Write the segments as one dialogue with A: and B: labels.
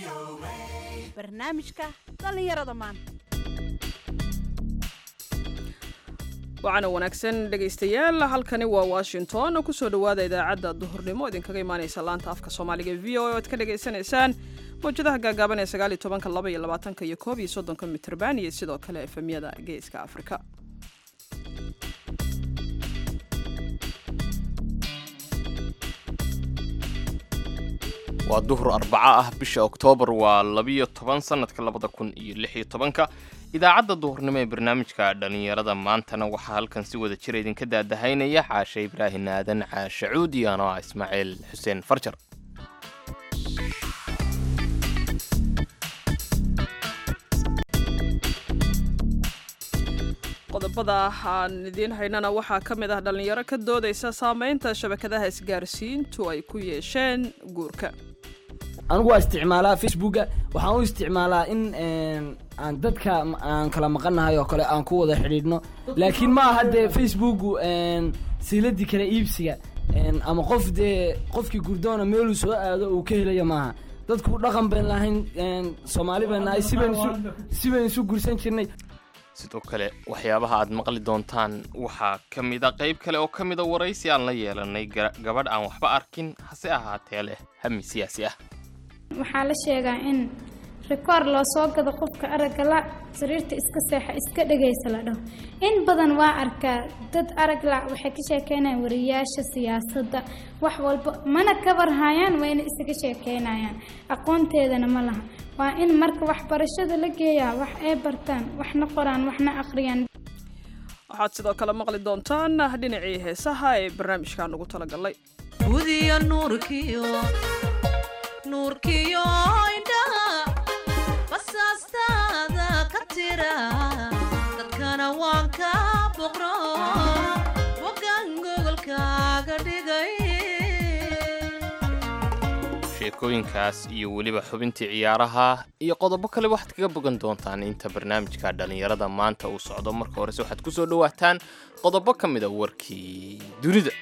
A: barnaamijka dhallinyarada maanta
B: waxaana wanaagsan dhegaystayaal halkani waa washington oo kusoo dhowaada idaacadda duhurnimo idinkaga imaanaysa laanta afka soomaaliga v o a oad ka dhagaysanaysaan mawjadaha gaagaaban ee sagaal iyo tobanka laba iyo labaatanka iyo koob iyo soddonka mitrban iyo sidoo kale efemyada geeska afrika
C: waa duhur arbaco ah bisha oktoobar waa labiyo toban sannadka labada kun iyo lix iyo tobanka idaacadda duhurnimo ee barnaamijka dhallinyarada maantana waxaa halkan si wada jira idinka daadahaynaya caashe ibraahin aadan caashe cuud iyo anoo ah ismaaciil xuseen farjar
B: qodobada aan idiin haynana waxaa ka mid ah dhallinyaro ka doodaysa saameynta shabakadaha isgaarsiintu ay ku yeesheen guurka
D: anigu waa isticmaalaa facebooka waxaan u isticmaalaa in aan dadka aan kala maqannahay oo kale aan ku wada xidhiidhno laakiin ma aha dee facebooku siiladii kale iibsiga ama qof dee qofkii gurdoona meeluu soo aado uu ka helayo maaha dadku dhaqan bayn lahayn soomaali bayn nahay si bayn isu gursan jirnay
C: sidoo kale waxyaabaha aad maqli doontaan waxaa ka mid a qayb kale oo ka mida waraysi aan la yeelanay gabadh aan waxba arkin hase ahaatee leh hami siyaasi ah
E: waxaa la sheegaa in rikoor loo soo gado qofka aragga la sariirta iska seexa iska dhegaysa la dhaho in badan waa arkaa dad arag la waxay ka sheekeynayaan wariyaasha siyaasadda wax walba mana kabarhayaan wayna isaga sheekeynayaan aqoonteedana ma laha waa in marka waxbarashada la geeyaa wax ay bartaan waxna qoraan waxna aqriyaan
B: waxaad sidoo kale maqli doontaan dhinacii heesaha ee barnaamijkan ugu talagalay
F: gudiyo nuurkiyo nuurkiyo indhaha basaastaada ka tira dadkana waan ka boqro bogan gogolkaaga dhigay
C: sheekooyinkaas iyo weliba xubintii ciyaaraha iyo qodobo kale waxaad kaga bogan doontaan inta barnaamijka dhallinyarada maanta uu socdo marka horese waxaad ku soo dhowaataan qodobo ka mid a warkii dunida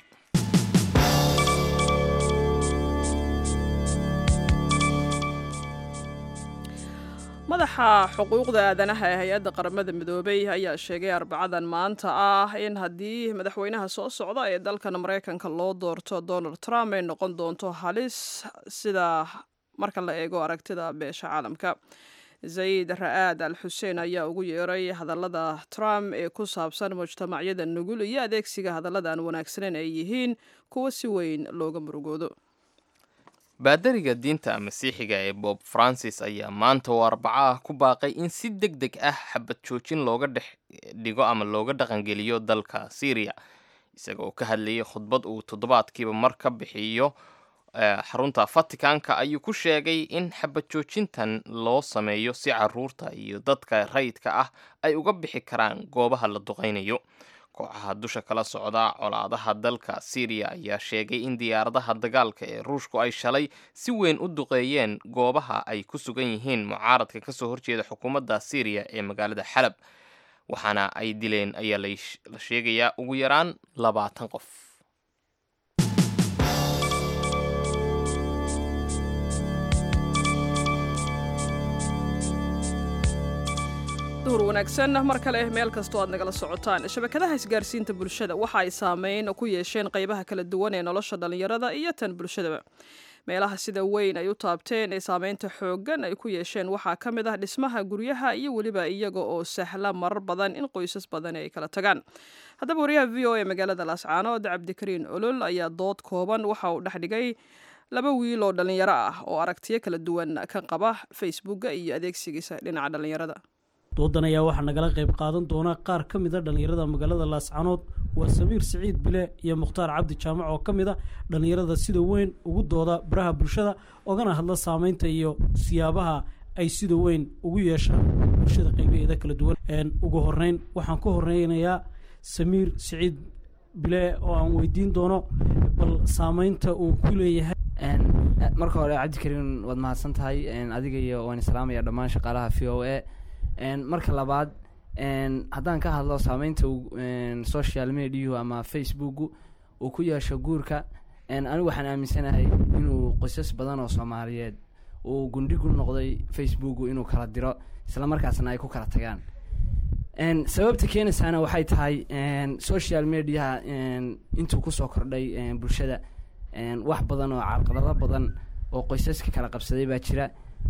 B: madaxa xuquuqda aadanaha ee hay-adda qaramada midoobay ayaa sheegay arbacadan maanta ah in haddii madaxweynaha soo socda ee dalkan maraykanka loo doorto donald trump ay noqon doonto halis sida marka la eego aragtida beesha caalamka zayid ra'aad al xuseen ayaa ugu yeeray hadallada trump ee ku saabsan mujtamacyada nugul iyo adeegsiga hadallada aan wanaagsaneyn ay yihiin kuwo si weyn looga murugoodo
C: baadariga diinta masiixiga ee bob francis ayaa maanta oo arbaco ah ku baaqay in si deg deg ah xabad joojin looga dhex dhigo ama looga dhaqangeliyo dalka syriya isaga oo ka hadlayay khudbad uu toddobaadkiiba mar ka bixiyo xarunta vaticanka ayuu ku sheegay in xabad joojintan loo sameeyo si caruurta iyo dadka rayidka ah ay uga bixi karaan goobaha la duqaynayo kooxaha dusha kala socda colaadaha dalka syriya ayaa sheegay in diyaaradaha dagaalka ee ruushku ay shalay si weyn u duqeeyeen goobaha ay ku sugan yihiin mucaaradka kasoo horjeeda xukuumadda syriya ee magaalada xalab waxaana ay dileen ayaa la sheegayaa ugu yaraan labaatan qof
B: duhur wanaagsan mar kale meel kastoo aad nagala socotaan shabakadaha isgaarsiinta bulshada waxa ay saameyn ku yeesheen qaybaha kala duwan ee nolosha dhallinyarada iyo tan bulshadaba meelaha sida weyn ay u taabteen ee saameynta xooggan ay ku yeesheen waxaa ka mid ah dhismaha guryaha iyo weliba iyaga oo sahla marar badan in qoysas badani ay kala tagaan haddaba wariyaha v o e magaalada laascaanood cabdikariin olol ayaa dood kooban waxa uu dhexdhigay laba wiil oo dhallinyaro ah oo aragtiyo kala duwan ka qaba facebooka iyo adeegsigiisa dhinaca dhallinyarada
G: doodan ayaa waxaa nagala qayb qaadan doona qaar ka mid a dhallinyarada magaalada laascanood waa samiir siciid bile iyo mukhtaar cabdi jaamac oo ka mid a dhallinyarada sida weyn ugu dooda baraha bulshada ogana hadla saameynta iyo siyaabaha ay sida weyn ugu yeeshaan bulshada qaybaheeda kala duwan ugu horeyn waxaan ka horeynayaa samiir siciid bile oo aan weydiin doono bal saameynta uu ku leeyahay
D: marka hore cabdikariin waad mahadsan tahay adiga iyo waan islaamaya dhammaan shaqaalaha v o a marka labaad haddaan ka hadlo saameynta social mediahu ama facebooku uu ku yeesho guurka anigu waxaan aaminsanahay inuu qoysas badan oo soomaaliyeed uu gundhigu noqday facebooku inuu kala diro isla markaasna ay ku kala tagaan n sababta keenaysaana waxay tahay n social mediaha n intuu kusoo kordhay n bulshada n wax badan oo carqalado badan oo qoysaska kala qabsaday baa jira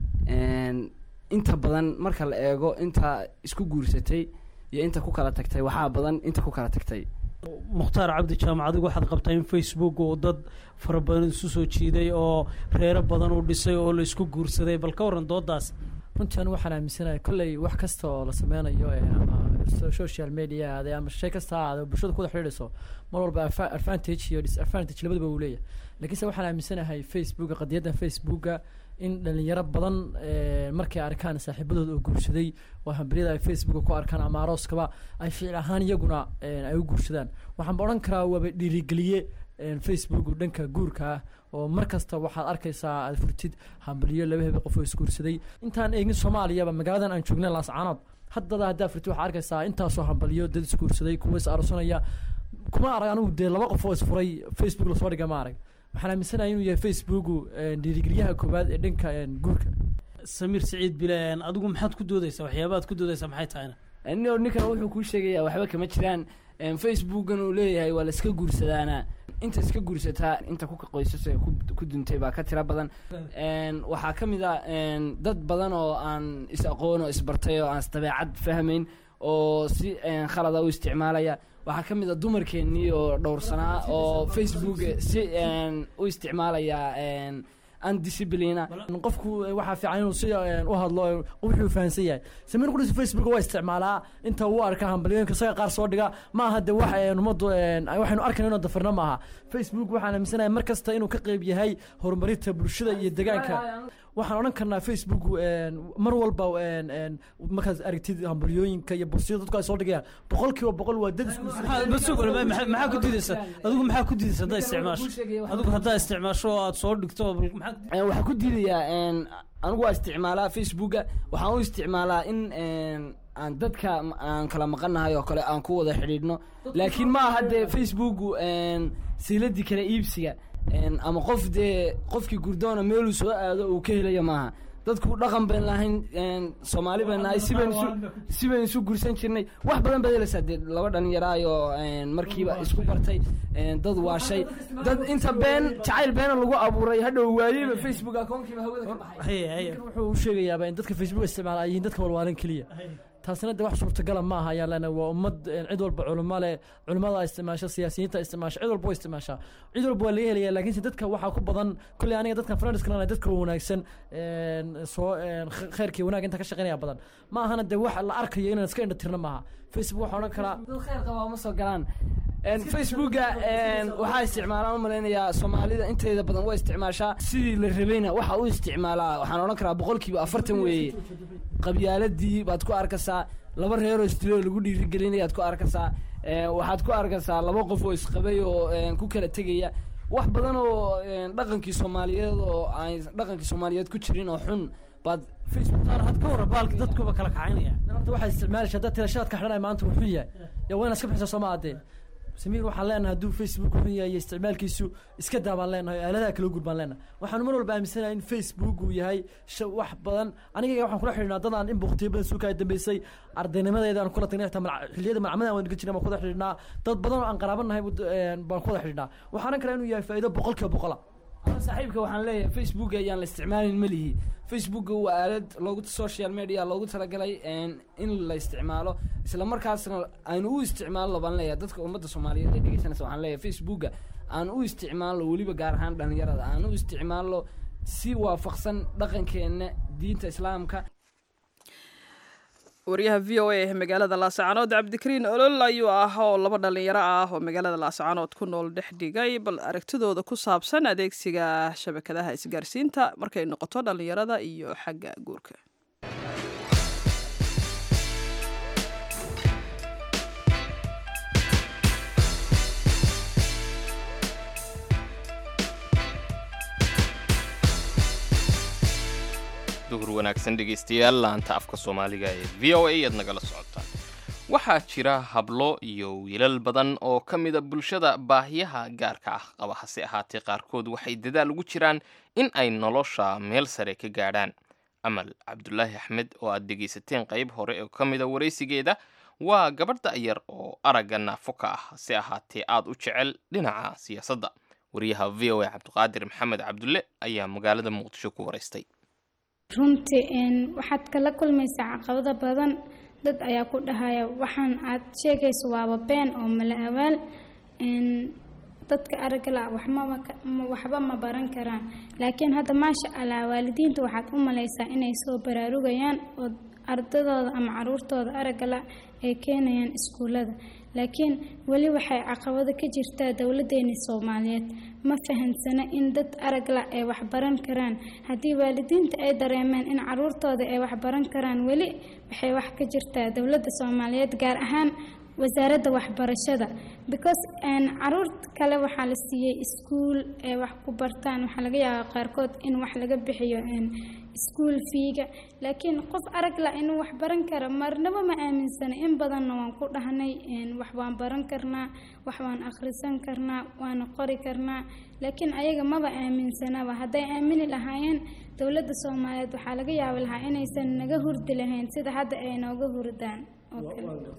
D: n inta badan marka la eego inta isku guursatay iyo inta ku kala tagtay waxaa badan inta ku kala tagtay
G: mukhtaar cabdi jaamac adigu waxaad qabtaa in facebook uu dad fara badan isu soo jiiday oo reero badan u dhisay oo la isku guursaday bal ka waran doodaas
H: runtii anigu waxaan aaminsanahay kolley wax kasta oo la sameynayo ee ama so- social media ha ahaadee ama shay kasta ha ahaadee oo bulshada kuwada xidhiidhayso mar walba adva- advantage iyo disadvantage labadaba uu leeyahay laakiinse waxaan aaminsanahay facebooka qadiyaddan facebooka in dhalinyaro badan eh, markay arkaan saaxiibadooda oo guursaday oo hambaryada ay facebooka ku arkaan ama arooskaba ay ficil ahaan iyaguna eh, ay u guursadaan waxaanba odhan karaa waaba dhiirigeliye eh, facebook dhanka guurka ah oo mar kasta waxaad arkaysaa aad furtid hambaliyo laba hebel qof oo isguursaday intaan eegin soomaaliyaba magaaladan aan joognay laascaanood haddada haddaa furtid waxaad arkaysaa intaasoo hambaliyo dad isguursaday kuwa is aroosanaya kuma arag anigu dee laba qof oo isfuray facebook lasoo dhiga ma arag waxaan aaminsanahay inuu yahay facebooku eh, dhiirigeliyaha koowaad ee dhanka eh, guurka
G: samiir siciid bileen adigu maxaad ku doodaysaa waxyaabaad ku doodaysaa maxay tahayna
D: nin ninkan wuxuu kuu sheegayaa waxba kama jiraan n facebookan uu leeyahay waa la iska guursadaana inta iska guursataa inta ku qoysas ee ku- ku duntay baa ka tira badan n waxaa ka mid a n dad badan oo aan is aqoon oo isbartay oo aan isdabeecad fahmayn oo si n khalada u isticmaalaya waxaa ka mid a dumarkeennii oo dhowrsanaa oo facebook si n u isticmaalaya n undisciplina
H: qofku eh, waxaa fiican inuu si eh, u hadlo eh, wuxuu fahansan yahay samiir qudhis facebook waa isticmaalaa inta uu arka hambalyooyinka isaga qaar soo dhiga ma aha de wax eh, ummaddu eh, waxaynu arkayna inuu dafirna maaha facebook waxaan aaminsanahay mar kasta inuu ka qeyb yahay horumarinta bulshada iyo deegaanka waxaan odhan karnaa facebook eh, mar walba eh, eh, markaad aragtid hambalyooyinka iyo bursiyada dadku ay soo dhigayaan boqol kiiba boqol waa dad isku
G: maxaa bas sug wala, maxaa maxaa ku diidaysaa adigu maxaa ku diidaysaa haddaa isticmaasho adigu haddaa isticmaasho oo aad soo dhigto bal maxaa ku
D: Eh, waxaa ku diidayaa n anigu waa isticmaalaa facebooka waxaan u isticmaalaa in n aan dadka m- aan kala maqanahay oo kale aan ku wada xidhiidhno laakiin ma aha dee facebooku n siiladii kala iibsiga n ama qof dee qofkii gurdoona meeluu soo aado uu ka helayo maaha dadku dhaqan bayn lahayn n soomaali bayn nahay si bayn isu si bayn isu gursan jirnay wax badan baad helaysaa dee laba dhalinyaraayo n markiiba isku bartay n dad waashay dad inta been jacayl beena lagu abuuray hadhow waayeyba facebook akoonkiiba hawada ka baxay
G: haye haye
H: wuxuu u sheegayaaba in dadka facebook isticmaala ay yihiin dadka walwaalan keliya taasina de wax suurtagala ma aha ayaan leenahay waa ummad eh, cid walba culimo leh culimada isticmaasha siyaasiyiinta isticmaasha cid walba way isticmaashaa cid walba waa laga helaya laakiinse dadka waxaa ku badan kolley aniga dadkan friends kalena dadka wanaagsan een, soo een, kh- khayrkii wanaag inta ka shaqeynaya badan ma ahana de wax la arkayo inaan iska indhatirna maaha facebook waxaa odhan karaa
D: dad khayr qabaa ma soo galaan n facebooka n waxaa isticmaalaan u malaynayaa soomaalida inteeda badan waa isticmaashaa sidii la rabayna waxa u isticmaalaa waxaan odhan karaa boqolkiiba afartan weeye qabyaaladii baad ku arkaysaa laba reeroo isdilo lagu dhiirigelinayaad ku arkaysaa n waxaad ku arkaysaa laba qof oo isqabay oo n ku kala tegaya wax badan oo n dhaqankii soomaaliyeed oo aan dhaqankii soomaaliyeed ku jirin oo xun baad facebook
G: had ka warra baalka dadkuba kala kacaynaya
H: horta waxaa isticmaalaysa haddaad tirashadaad ka xidhanaya maanta wuxuu yahay yaa waa inaad iska bixisa sooma adee samiir waxaan leenahay hadduu facebook xun yahay iyo isticmaalkiisu iska daa baan leenahay aaladaha kala guur baan leenahay waxaanu mar walba aaminsanahay in facebook uu yahay sha wax badan aniga waxaan kula xidhiidhnaa dadaan in buktiyo badan suukaa dambeysay ardaynimadeeda aan kula tagnay xitaa malca- xilliyada malcamada waan dhigan jirnay baan ku wada xidhiidhnaa dad badan oo aan qaraabanahay baan ku wada xidhiidhnaa waxaan oran karaa inuu yahay faa'iido boqol kiiba boqola
D: Ama saaxiibka waxaan leeyahay facebook ayaan la isticmaalin ma lihi facebook waa aalad loogu social media loogu talagalay n in la isticmaalo isla markaasna aynu u isticmaalno baan leeyahay dadka ummadda soomaaliyeed ee dhegeysanaysa waxaan leeyahay facebooka aan u isticmaalno weliba gaar ahaan dhalinyarada aan u isticmaalno si waafaqsan dhaqankeena diinta islaamka
B: wariyaha v o a ee magaalada laascaanood cabdikariin olol ayuu ah oo laba dhalinyaro ah oo magaalada laascaanood ku nool dhex dhigay bal aragtidooda ku saabsan adeegsiga shabakadaha isgaarsiinta markay noqoto dhalinyarada iyo xagga guurka
C: duhur wanaagsan dhegaystayaal laanta afka soomaaliga ee v o a aad nagala socotaan waxaa jira hablo iyo wiilal badan oo ka mida bulshada baahiyaha gaarka ah qaba hase ahaatee qaarkood waxay dadaal ugu jiraan in ay nolosha meel sare ka gaadhaan amal cabdulaahi axmed oo aad dhegaysateen qayb hore oo ka mida waraysigeeda waa gabadh da'yar oo aragga naafo ka ah hase ahaatee aad u jecel dhinaca siyaasadda wariyaha v o a cabdiqaadir maxamed cabdulle ayaa magaalada muqdisho ku waraystay
E: runtii een, waxaad kala kulmaysaa caqabado badan dad ayaa ku dhahaya waxaan aad sheegayso waaba been oo mala awaal een, dadka aragga la waxmaba ka- ma- waxba ma baran karaan laakiin hadda maasha allah waalidiinta waxaad u malaysaa inay soo baraarugayaan oo ardadooda ama caruurtooda aragga la ay keenayaan iskuullada laakiin weli waxay caqabado ka jirtaa dowladeeni soomaaliyeed ma fahansana in dad arag la ay wax baran karaan haddii waalidiinta ay dareemeen in caruurtooda ay wax baran karaan weli waxay wax ka jirtaa dowladda soomaaliyeed gaar ahaan wasaaradda waxbarashada because een, caruur kale waxaa la siiyey iskuul ay wax ku bartaan waxaa laga yaabaa qaarkood in wax laga bixiyo een, iskuul fiiga laakiin qof arag la inuu wax baran karo marnaba ma aaminsana in badanna waan ku dhahnay een, wax waan baran karnaa wax waan akhrisan karnaa waana qori karnaa laakiin ayaga maba aaminsanaba hadday aamini lahaayeen dowladda soomaaliyeed waxaa laga yaabi lahaa inaysan naga hurdi lahayn sida hadda ay nooga hurdaan oo kale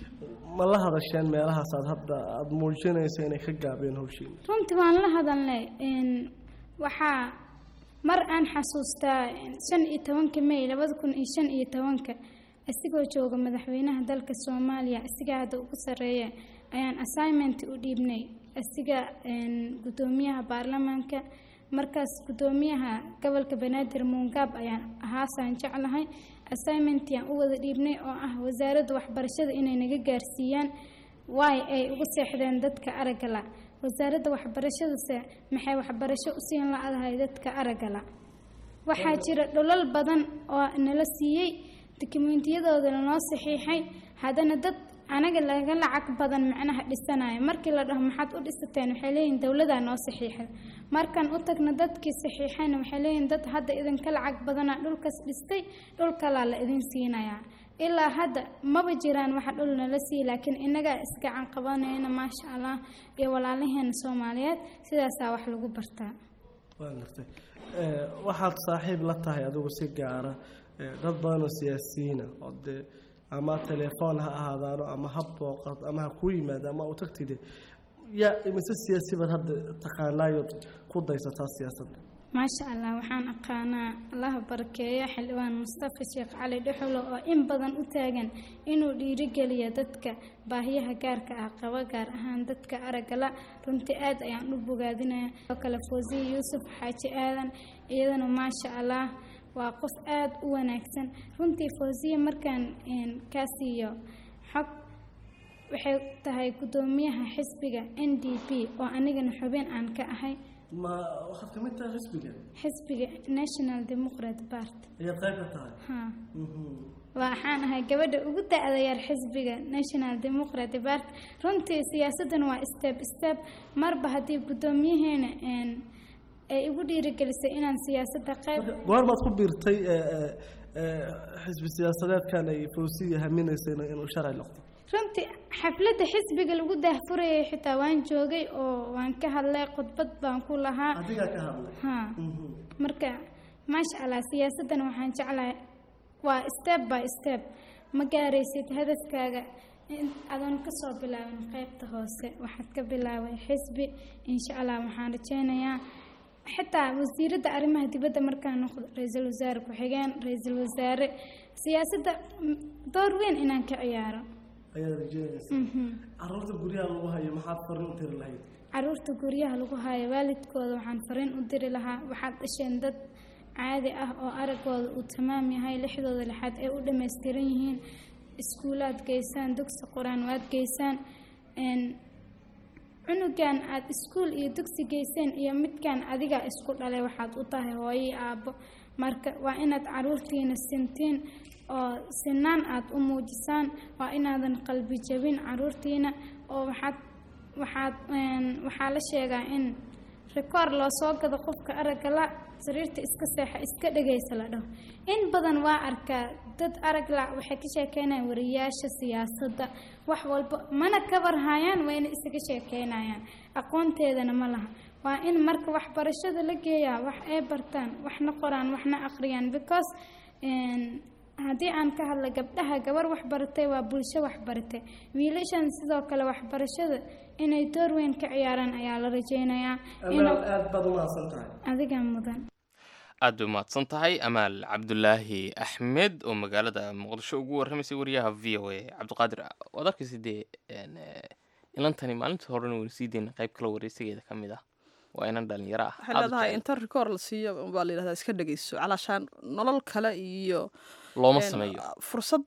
I: ma la hadasheen meelahaas aad hadda aada muujinaysa inay ka gaabeen hawshiina
E: runtii waan la hadalnay een, waxaa mar aan xasuustaa een, shan iyo tobanka may labada kun iyo shan iyo tobanka isigoo jooga madaxweynaha dalka soomaaliya isigaa hadda ugu sarreeya ayaan assignment u dhiibnay isiga een, guddoomiyaha baarlamaanka markaas guddoomiyaha gobolka banaadir muungaab ayaan ahaasaan jeclahay assignmentiaan u wada dhiibnay oo ah wasaaradda waxbarashada inay naga gaarsiiyaan waay ay ugu seexdeen dadka aragga la wasaaradda waxbarashadase maxay waxbarasho u siin la-dahay dadka aragga la waxaa jira dholal badan oo nala siiyey dokumentiyadooda noo saxiixay haddana dad anaga laga lacag badan macnaha dhisanayo markii la dhaho maxaad u dhisateen waxay leeyihin dowladaa noo saxiixay markaan u tagna dadkii saxiixayna waxay leeyihin dad hadda idinka lacag badanaa dhulkaas dhistay dhul kalaa la idin siinayaa ilaa hadda maba jiraan waxa dhul nala siiya laakiin innagaa isgacan qabanayna maasha allah iyo walaalaheena soomaaliyeed sidaasaa wax lagu bartaa
I: waa gartay Eh, waxaad saaxiib la tahay adigu si gaara eh, dad badan oo siyaasiyiina oo dee ama telefoon ha ahaadaano ama ha booqad ama ha ku yimaado ama u tagtide yaa imise siyaasi baad hadda taqaanaayood ku daysataa siyaasadda
E: maasha allah waxaan aqaanaa allaha barakeeyo xildhibaan mustafa sheekh cali dhexulo oo in badan u taagan inuu dhiirigeliyo dadka baahiyaha gaarka ah qaba gaar ahaan dadka araggala runtii aad ayaan u bogaadinaya oo kale foosiye yuusuf xaaji aadan iyadana maasha allah waa qof aad u wanaagsan runtii foosiye markaan een, kaa siiyo xog waxay tahay guddoomiyaha xisbiga n d p oo anigana xubin aan ka ahay
I: ma waxaad ka mid tahay xisbiga
E: xisbiga national democrat party
I: ayaad qayb ka tahay
E: ha
I: Mhm.
E: waxaan ahay gabadha ugu da-da yar xisbiga national democrat party runtii siyaasaddan waa step step marba haddii guddoomiyaheena een, ay igu dhiirigelisay inaan siyaasadda qayb
I: goormaad ku biirtay eh, eh, eh, xisbi siyaasadeedkan ay foosiya haminaysayna inuu sharci noqdo
E: runtii xafladda xisbiga lagu daahfurayay xitaa waan joogay oo waan ka hadlay khudbad baan ku lahaa
I: adigaa ka hadlay
E: ha
I: Mhm.
E: marka maasha allah siyaasaddan waxaan jeclahay waa step by step ma gaaraysid hadafkaaga in adoon kasoo bilaabin qaybta hoose waxaad ka bilaabay xisbi insha allah waxaan rajeynayaa xitaa wasiiradda arrimaha dibadda markaan noqdo ra-iisul wasaare ku-xigeen ra-iisul wasaare siyaasadda mm, door weyn inaan ka ciyaaro
I: ayaad rajeynaysa caruurta guryaha lagu hayo maxaad farin u tiri lahayd
E: caruurta guryaha lagu hayo waalidkooda waxaan fariin u diri lahaa waxaad dhasheen dad caadi ah oo araggooda uu tamaam yahay lixdooda lixaad ay u dhammaystiran yihiin iskuulaad geysaan dugsi qur-aan waad geysaan een, cunugan aada iskuul iyo dugsi geyseen iyo midkan adiga isku dhalay waxaad u tahay hooyo iyo aabbo marka waa inaad caruurtiina sintiin oo sinaan aada u muujisaan waa inaadan qalbi jabin caruurtiina oo waxaad waxaad een, waxaa la sheegaa in rikoor loo soo gado qofka aragga la sariirta iska seexa iska dhegaysa la dhaho in badan waa arkaa dad arag la waxay ka sheekeynayaan wariyaasha siyaasadda wax walba mana kabarhayaan wayna isaga sheekeynayaan aqoonteedana ma laha waa in marka waxbarashada la geeyaa wax ay bartaan waxna qoraan waxna aqriyaan because een, haddii aan ka hadla gabdhaha gabar waxbaratay waa bulsho waxbaratay wiilashan sidoo kale waxbarashada inay door weyn ka ciyaaraan ayaa la rajeynayaa
I: amaal
E: inuu
I: aad baad umahadsan tahay
E: adiga mudan
C: aad bay umahadsan tahay amaal cabdulaahi axmed oo magaalada muqdisho ugu warramaysay wariyaha v o a cabdiqaadir waad arkaysa dee een, eh, ilantani maalintii horena waynu sii deyna qayb kale wareysigeeda ka mid ah waa inan dhalinyaro ah
B: waxay
C: aad u
B: leedahay
C: jecel.
B: inta rikoor la siiyo baa la yidhahdaa iska dhegeyso calaashaan nolol kale iyo
C: looma
B: een,
C: sameeyo
B: fursad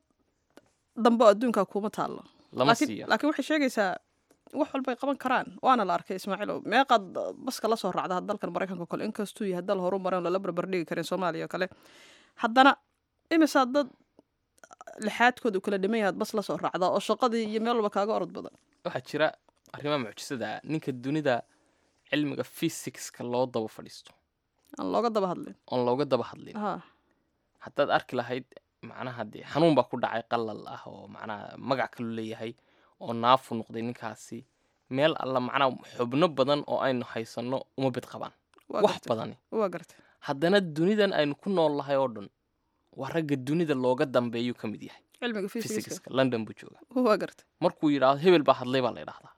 B: dambe oo adduunka kuma taallo
C: lama
B: laakiin
C: siiyo
B: laakiin waxay sheegaysaa wax walbay qaban karaan waana la arkay ismaaciilow meeqaad baska la soo raacda dalkan maraykanka oo kale inkastuu yahay dal horu maran lala barbardhigi karin soomaaliya oo kale haddana imisaa dad lixaadkooda u kala dhiman yahaad bas la soo raacda oo shaqadii iyo meel walba kaaga orod badan
C: waxaa jira arrimaha mucjisada ah ninka dunida cilmiga physicska loo daba fadhiisto
B: aan looga daba hadlin
C: oon looga daba hadlin
B: ha
C: haddaad arki lahayd macnaha dee xanuun baa ku dhacay qalal ah oo macnaha magac kalu leeyahay oo naafu noqday ninkaasi meel alla macnaha xubno badan oo aynu haysanno uma bid qabaan
B: waa
C: wax
B: gartay
C: badani
B: waa gartay
C: haddana dunidan aynu ku nool lahay oo dhan waa ragga dunida looga dambeeyuu ka mid yahay
B: cilmiga physics
C: physicska london buu jooga
B: waa gartay
C: markuu yidhaahdo hebel baa hadlay baa la yidhahdaa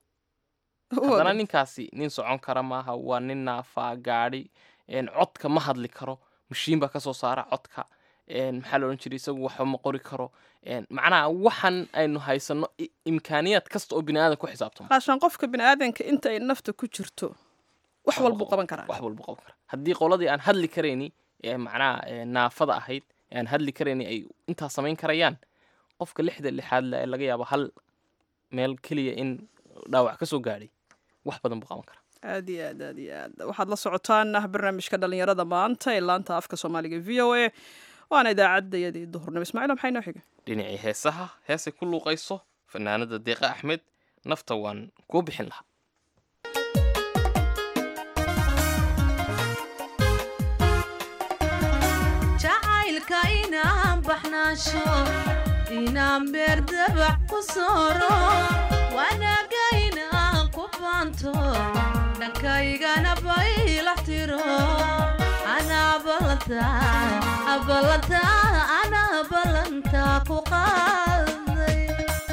B: waa
C: haddana
B: gartay.
C: ninkaasi nin socon kara maaha waa nin naafaa gaadhi een, codka ma hadli karo mashiin baa kasoo saara codka een, maxaa la odhan jiray isagu waxba ma qori karo een, macnaha waxan aynu haysanno i- imkaaniyaad kasta oo bini aadan ku xisaabtamo
B: calaashaan qofka bini aadanka inta ay nafta ku jirto wax walbuu qaban karaa
C: wax walba qaban kara haddii qoladii aan hadli karayni ee macnaha ee, naafada ahayd ee aan hadli karayni ay intaa samayn karayaan qofka lixda lixaad le ee laga yaabo hal meel keliya in dhaawac ka soo gaadhay wax badan buu qaban karaa
B: aad iyo aad aad iyo aad waxaad la socotaan ah barnaamijka dhalinyarada maanta ee laanta afka soomaaliga v o a waana idaacadayadii duhurnimo ismaaciil maxay noo xigay
C: dhinacii heesaha heesay ku luuqayso fanaanada deeqa axmed nafta waan kuu bixin lahaa
F: jacaylka inaan baxnaasho inaan beerdabac ku sooro wanaaga inaan ku baanto dhankaygana baylax tiro anaa ballanta ballanta anaa ballanta ku qaaday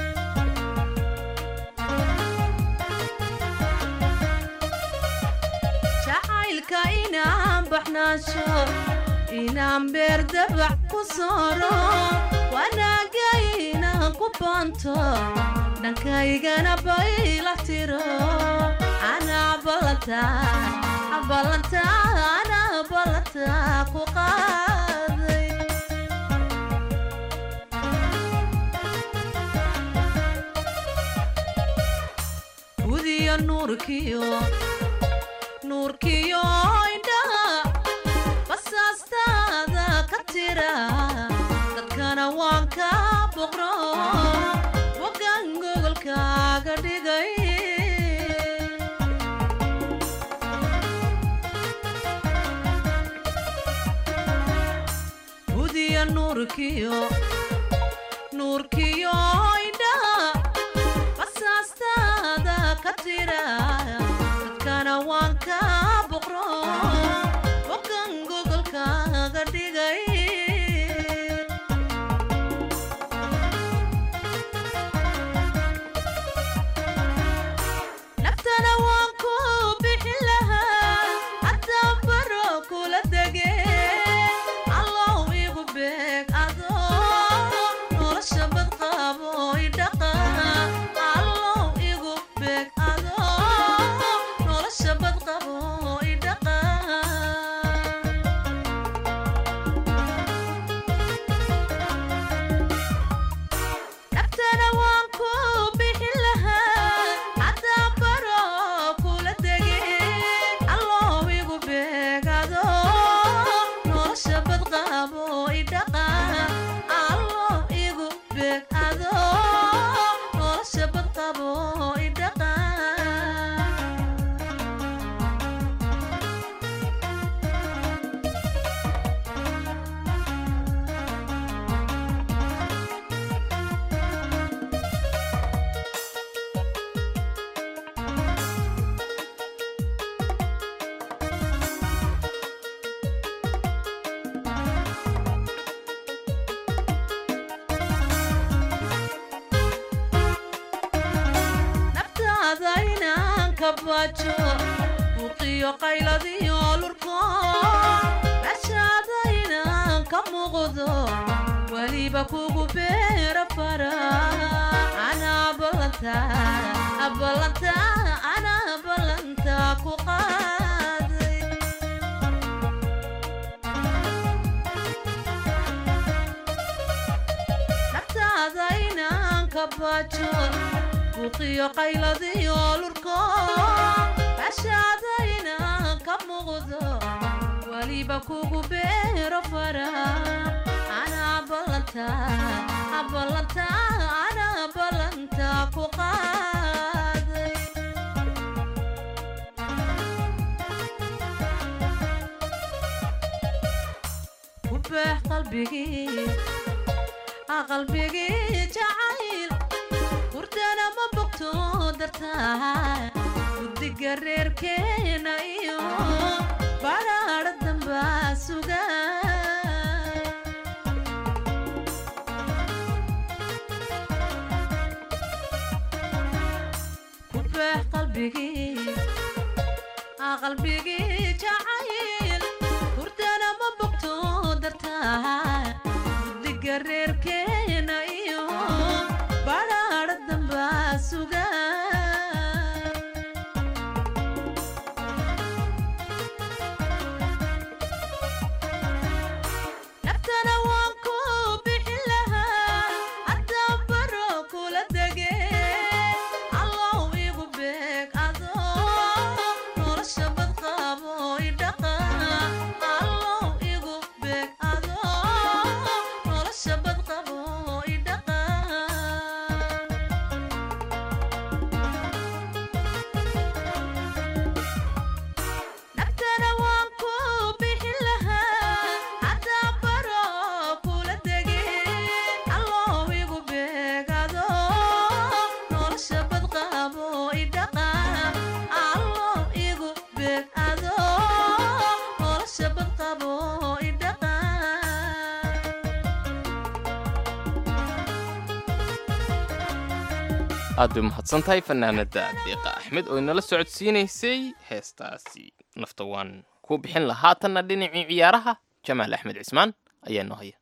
F: jacaylka inaan baxnaasho inaan beerdabac ku sooro wanaaga inaan ku baanto dhankaygana baylax tiro anaa ballanta ballanta anaa ballanta ku qaaday gudiyo nuurkiyo nuurkiyo indhaha basaastaada ka tira dadkana waan ka boqro bogan gogolkaaga dhigay gudiyo nuurkiyo nuurkiyo indhaha basaastaada ka tira dadkana waan ka boqro bogan gogolkaaga dhigay naftana waan ku bixin lahaa haddaan baro kula dege allow igu beeg adoo nolosha badqabo idhaqa allow igu beeg adoo ka baajo buuqiyo qayladiyo lurko meeshaadayna ka muuqdo weliba kugu beera fara anaa ballanta ballanta anaa ballanta ku qaaday naftaada inaan ka baajo buuqiyo qayladiyo lurko meeshaada inaan ka muuqdo weliba kugu beero fara anaa ballanta ballanta anaa ballanta ku qaaday ku beex qalbigii qalbigii jacayl hurdana ma bogto dartaa guddiga reerkeena iyo badhaadha dambaa suga ku beex qalbigii qalbigii jacayl hurdana ma bogto dartaa guddiga reerkeena iyo badhaadha dambaa suga naftana waan ku bixin lahaa haddaan baro kula dege allow igu beeg adoo nolosha badqaabo idhaqa allow igu beeg adoo nolosha badqabo idhaqa naftana waan ku bixin lahaa haddaan baro kula dege allow igu beegado nolosha badqaabo idhaqa allow igu beegado nolosha badqabo idhaqa
C: aad bay umahadsan tahay fanaanada deeqa axmed oo inala socodsiinaysay heestaasi nafta waan ku bixin lahaa haatanna dhinacii ciyaaraha jamaal axmed cismaan ayaa noo haya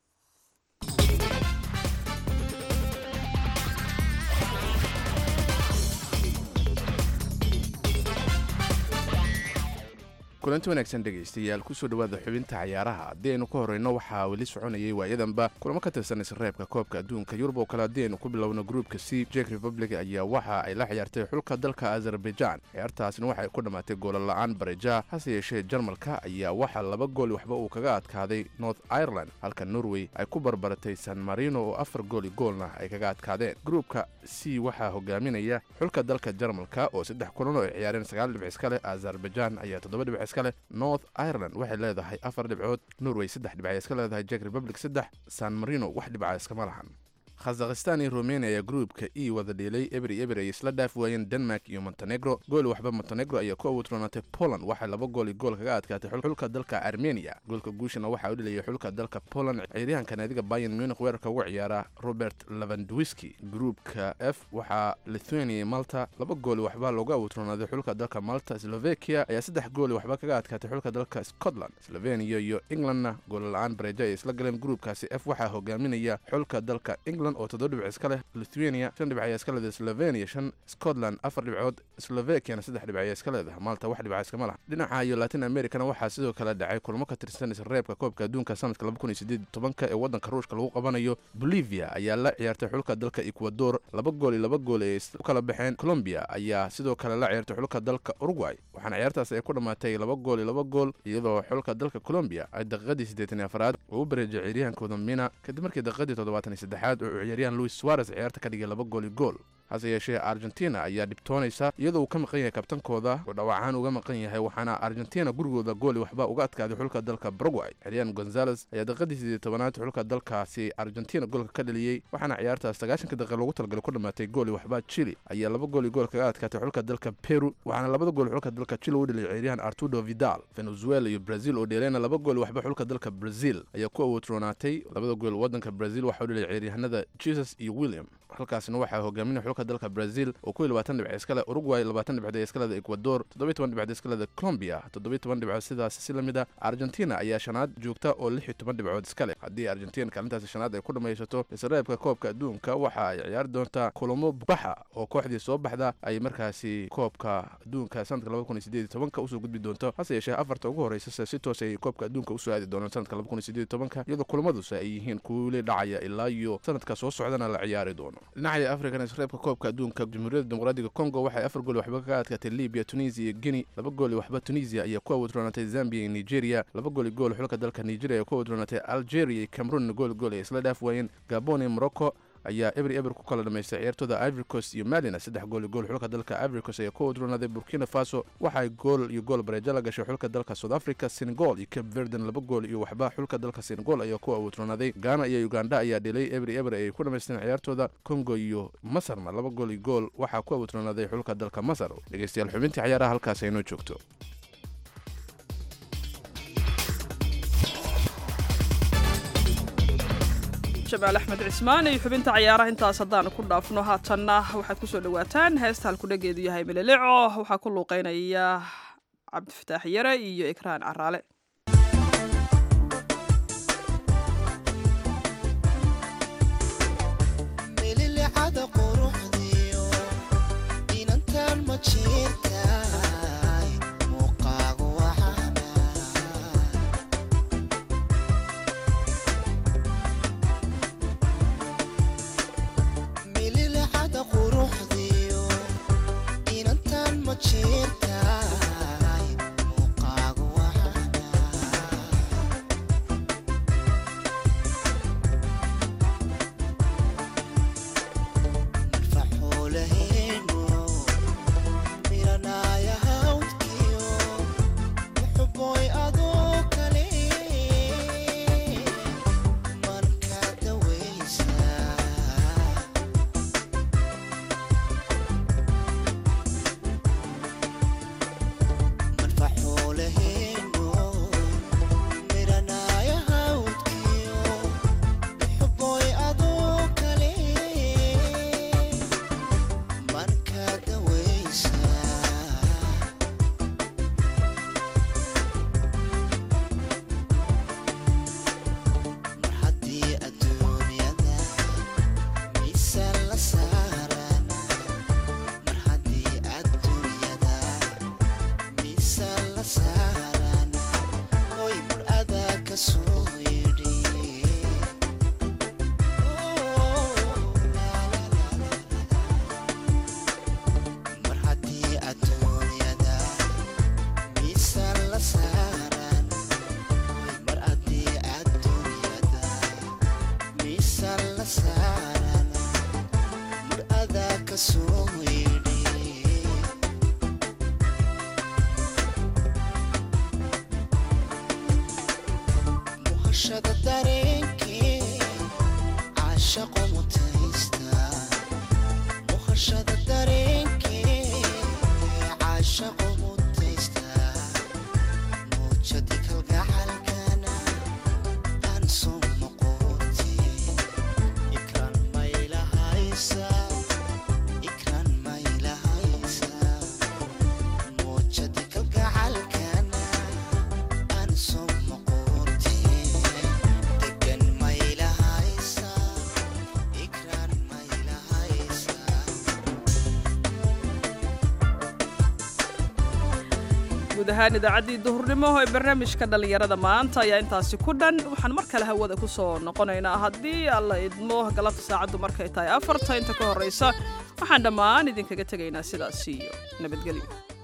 J: kulanti wanaagsan dhegaystayaal kusoo dhowaada xubinta cayaaraha haddii aynu ka horreyno waxaa weli soconayay waayadanba kulamo ka tirsan isreebka koobka adduunka yurub oo kale haddii aynu ku bilowno gruupka c jek republic ayaa waxa ay la ciyaartay xulka dalka azerbaijan ciyaartaasna waxa ay ku dhammaatay goolala'aan bareja hase yeeshee jarmalka ayaa waxaa laba gool waxba uu kaga adkaaday north ireland halka norway ay ku barbaratay san marino oo afar gooli goolna ay kaga adkaadeen gruupka c waxaa hogaaminaya xulka dalka jarmalka oo saddex kulan oo ay ciyaareen sagaal dhibc iska leh azerbaijan ayaa toddoba dhibc iska leh north ireland waxay leedahay afar dhibcood norway saddex dhibc ay iska leedahay jek republic saddex san marino wax dhibca iskama lahan khazakhistan iyo rumania ayaa gruupka e wada dhielay ebri eber ay isla dhaaf waayeen denmark iyo montenegro gool waxba montenegro ayaa ku awoodroonatay poland waxay laba gool iyo gool kaga adkaatay xulka dalka armenia goolka guushana waxaa u dhilayay xulka dalka poland ciyaaryahanka naadiga bayan munich weerarka ugu ciyaara robert levandwiski gruupka f waxaa lithuania iyo malta laba gool waxba loogu awoodroonaaday xulka dalka malta slovakia ayaa saddex gool waxba kaga adkaatay xulka dalka scotland slovenia iyo englandna goolla-aan bareejo ay isla galeen gruupkaasi f waxaa hogaaminaya xulka dalka england oo toddoba dhibc iska leh lithuania shan dhibc ayaa iska leedahay slovenia shan scotland afar dhibcood slovakiana saddex dhibc ayaa iska leedahay malta wax dhibca iskama laha dhinaca iyo latin americana waxaa sidoo kale dhacay kulamo ka tirsan isreebka koobka adduunka sanadka tobanka ee waddanka ruushka lagu qabanayo bolivia ayaa la ciyaartay xulka dalka ecuador laba gool iyo laba gool ay u kala baxeen colombia ayaa sidoo kale la ciyaartay xulka dalka uruguay waxaana ciyaartaas ay ku dhammaatay laba gool iyo laba gool iyadoo xulka dalka colombia ay daqiiqadii siddeetan iyo afraad uu u bareejay ciyaaryahankooda mina kadib markii daqiiqadii toddobaatan iyo saddexaad uu ciyaaryahan luis suarez ciyaarta ka dhigay laba gool iyo gool hase yeeshee argentina ayaa dhibtoonaysa iyadoo uu ka maqan yahay kabtankooda oo dhawaacaan uga maqan yahay waxaana argentina gurigooda gooli waxba uga adkaaday xulka dalka baragway xilyan gonzales ayaa daqiiqadii siddeed tobanaad xulka dalkaasi argentina goolka ka dhaliyey waxaana ciyaartaas sagaashanka daqiiqa loogu talagalay ku dhammaatay gooli waxba chili ayaa laba gool iyo gool kaga adkaatay xulka dalka peru waxaana labada gool xulka dalka chile u dhaliyay ciyaaryahan artudo vidal venezuela iyo brazil oo dheeleena laba gool waxba xulka dalka brazil ayaa ku awoodroonaatay labada gool waddanka brazil waxaa u dhaliyay ciyaaryahanada jesus iyo william halkaasna waxaa hogaaminaya xulka xulka dalka brazil oo ku labaatan dhibc iskale uruguay labaatan dhibcood ee iskaleda ecuador toddobiy toban dhibcood iskaleda colombia toddobiy toban dhibcood sidaas si lamid a argentina ayaa shanaad joogta oo lix iyo toban dhibcood iskale haddii argentina kaalintaasi shanaad ay ku dhammaysato isreebka koobka adduunka waxa ay ciyaari doontaa kulamo baxa oo kooxdii soo baxda ay markaasi koobka adduunka sanadka laba kun iyo sideed iyo tobanka usoo gudbi doonto hase yeeshee afarta ugu horreysase si toos ay koobka adduunka usoo aadi doonaan sanadka laba kun iyo sideed iyo tobanka iyadoo kulamadusa ay yihiin kuwili dhacaya ilaa iyo sanadka soo socdana la ciyaari doono dhinaca african isreebka koobka adduunka jamhuuriyadda dimuqraadiga congo waxay afar gool waxba kaga adkaatay libiya tunisia iyo guinea laba gool iyo waxba tunisia ayaa ku awodroonatay zambia iyo nigeria laba gool iyo gool xulka dalka nigeria ayaa ku awodroonatay algeria iyo cameroon gool gool ay isla dhaaf waayeen gabon iyo morocco ayaa ebri eber ku kala dhamaystay ciyaartooda ivory coast iyo malina saddex gool iyo gool xulka dalka ivory coast ayaa ku awodroonaaday burkina faso waxay gool iyo gool bareejo la gashay xulka dalka south africa senegal iyo cape verden laba gool iyo waxba xulka dalka senegal ayaa ku awodroonaaday ghana iyo uganda ayaa dhelay ebri eber ay ku dhamaysteen ciyaartooda congo iyo masarna laba gool iyo gool waxaa ku awodroonaaday xulka dalka masar dhegeystayaal xubintii ciyaaraha halkaas aynoo joogto
B: jamaal axmed cismaan iyo xubinta cayaaraha intaas haddaan ku dhaafno haatanna waxaad kusoo dhawaataan heesta halkudhageedu yahay meleleco waxaa ku luuqeynaya cabdifataax yare iyo ikraan caraale
K: mililicada quruxdiyo inantan ma jirtaay muuqaagu waxaana mililicada quruxdiyo inantan ma jirtaay muuqaagu waxaana faxuulaheenu miranaya hawdkiyo muxuboy adoo kale marka dawaysa marfaxuulaheenu miranaya hawdkiyo muxuboy adoo kale marka dawaysa mar haddii adduunyada miisaan la saaran mar haddii adduunyada miisaan la saaran hoy mur adaa ka soo yidhi mar haddii adduunyada miisaan la saaran mar haddii adduunyada miisaan la saaran mar adaa ka soo yidhi muhashada dareenkee caashaqo mutaysta muhashada dareenkee caashaqo mutaysta muujadi kalgacalkana aan soo noqote ikraan maylahaysa ikraan maylahaysa muujadi kalgacalkana aan soo noqote degan maylahaysa ikraan maylahaysa
B: guud ahaan idaacaddii duhurnimo ee barnaamijka dhallinyarada maanta ayaa intaasi ku dhan waxaan mar kale hawada ku soo noqonaynaa haddii alla idmo galabta saacaddu markay tahay afarta inta ka horraysa waxaan dhammaan idinkaga tegaynaa sidaas iyo nabadgelyo